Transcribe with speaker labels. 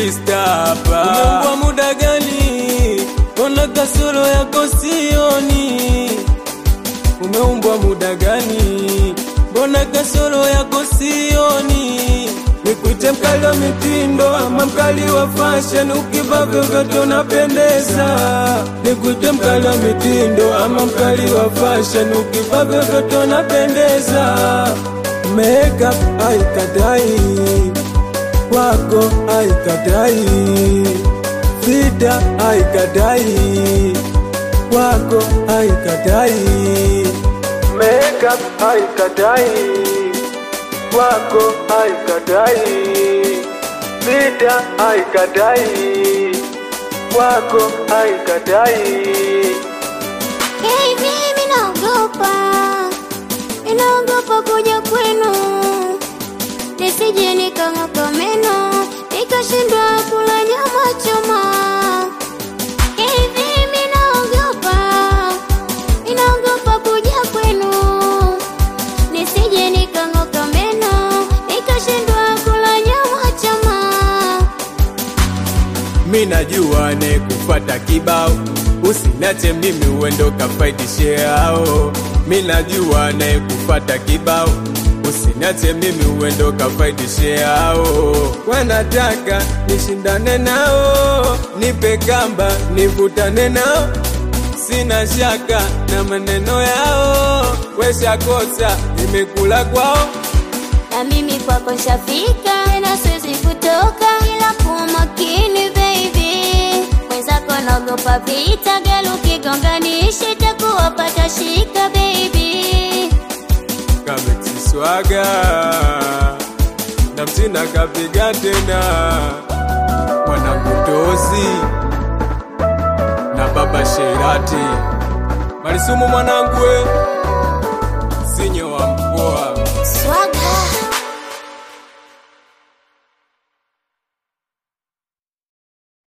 Speaker 1: Mr. hapa. Umeumbwa muda gani? Mbona kasoro yako sioni? Umeumbwa muda gani? Mbona kasoro yako sioni? Nikuite mkali wa mitindo ama mkali wa fashion, ukivaa vyovyote unapendeza. Nikuite mkali wa mitindo ama mkali wa fashion, ukivaa vyovyote unapendeza. Makeup haikatai kwako haikatai, fita haikatai kwako haikatai, makeup haikatai kwako haikatai, fita haikatai kwako haikatai.
Speaker 2: Hey, mimi naogopa, inaogopa kuja kwenu, nisije nikang'oka meno nikashindwa kula nyama choma. Hey, mimi naogopa, inaogopa kuja kwenu, nisije nikang'oka meno nikashindwa kula nyama choma.
Speaker 1: Mi najua ne kufata kibao, usinache mimi uendo kafaidishe hao. Mi najua ne kufata kibao, usinache mimi uendo kafaidishe hao. Wanataka nishindane nao, nipe kamba nivutane nao, sina shaka na maneno yao. Weshakosa imekula kwao
Speaker 2: na mimi kwako nshafika na siwezi kutoka ila kuwa makini baby mwenzako naogopa vita gari ukigonganisha itakuwa pata shika baby
Speaker 1: kamexiswaga na mtina kapiga tena mwanangutozi na baba Sherati Malisumu mwanangu we sinyo wa mkoa